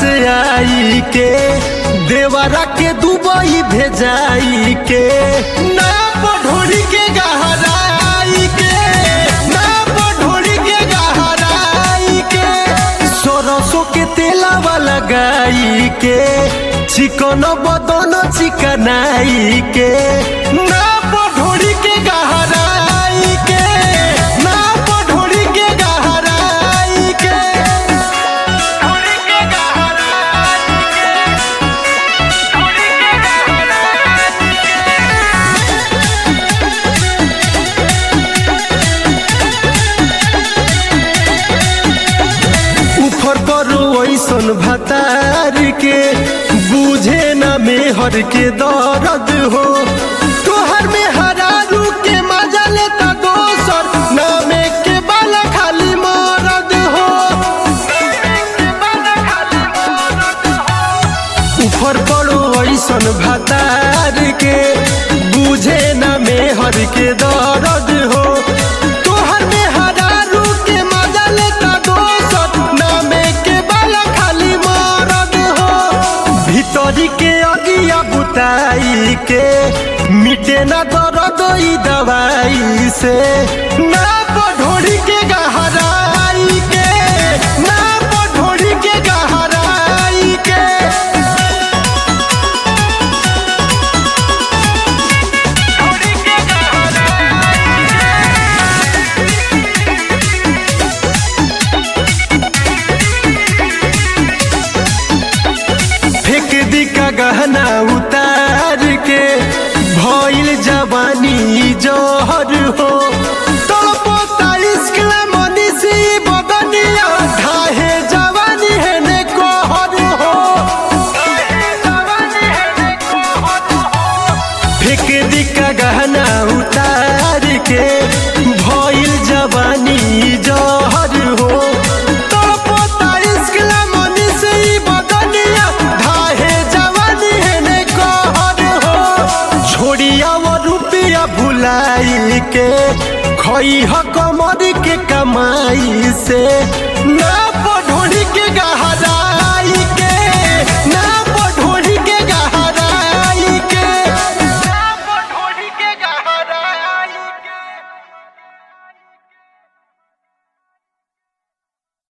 आई के देवरा के दुबई भेजाई के ना पढ़ोरी के गहराई के ना पढ़ोरी के गहराई के सरसों के तेलावा लगाई के चिकन बदन चिकनाई के ना पढ़ोरी के गहराई के ना पढ़ोरी के गहराई के ऊपर पर ऐसन भतार के बुझे न मेहर के दर्द हो तोहर में हरारू के मजा लेता दोसर नामे के बाला खाली मरद हो ऊपर पड़ो ऐसन भतार के बुझे न मेहर के दर्द हो तोहर में हरारू के मजा लेता दोसर नामे के बाला खाली मरद हो भीतरी के अगिया बुताई के मिटे ना दर्द ई दवाई से ना पढ़ोरी के गहराई के ना पढ़ोरी के गहराई के फेंक दी का गहना उतार के भइल जवानी जहर हो तड़पता इश्क ला मनीषी बदनिया ढाहे जवानी है ने कहर हो फेंक दी का गहना उतार के भइल जवानी जहर हो तड़पता इश्क ला मनीषी बदनिया ढाहे जवानी है ने कहर हो छोड़िया वो रुपया भुलाई के खई ह कमर के कमाई से ना